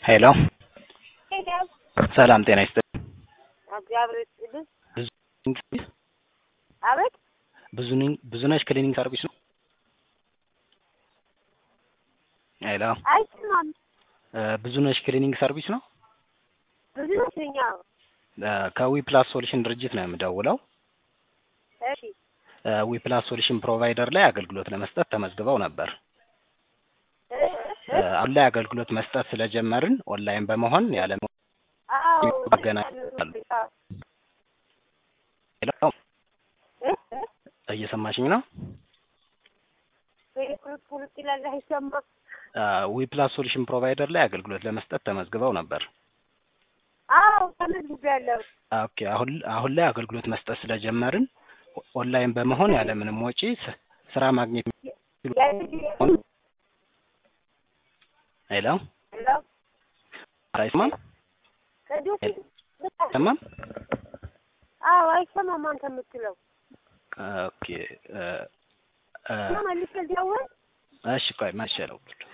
ሄሎ ሰላም ጤና ይስጥልኝ። እግዚአብሔር ይስጥልኝ። ብዙ አቤት ብዙ ብዙነሽ ክሊኒክ ሰርቪስ ነው። ሄሎ አይሰማም። ብዙነሽ ክሊኒክ ሰርቪስ ነው። ብዙ ነሽኛ። ከዊ ፕላስ ሶሉሽን ድርጅት ነው የምደውለው። እሺ ዊ ፕላስ ሶሉሽን ፕሮቫይደር ላይ አገልግሎት ለመስጠት ተመዝግበው ነበር። አሁን ላይ አገልግሎት መስጠት ስለጀመርን ኦንላይን በመሆን ያለ አዎ ይገናኛሉ። ሄሎ እየሰማሽኝ ነው? ቁልጥ ቁልጥ ይላል አይሰማም። ዊ ፕላስ ሶሉሽን ፕሮቫይደር ላይ አገልግሎት ለመስጠት ተመዝግበው ነበር። አዎ ተመዝግቤያለሁ። ኦኬ አሁን አሁን ላይ አገልግሎት መስጠት ስለጀመርን ኦንላይን በመሆን ያለምንም ወጪ ስ- ስራ ማግኘት ያ- ሄሎ ሄሎ አይሰማም? ከዚህ በፊት አይሰማም? አዎ አይሰማም አንተ የምትለው ኦኬ እ እ እና መልሼ ልደውል እሺ ቆይ መቼ ነው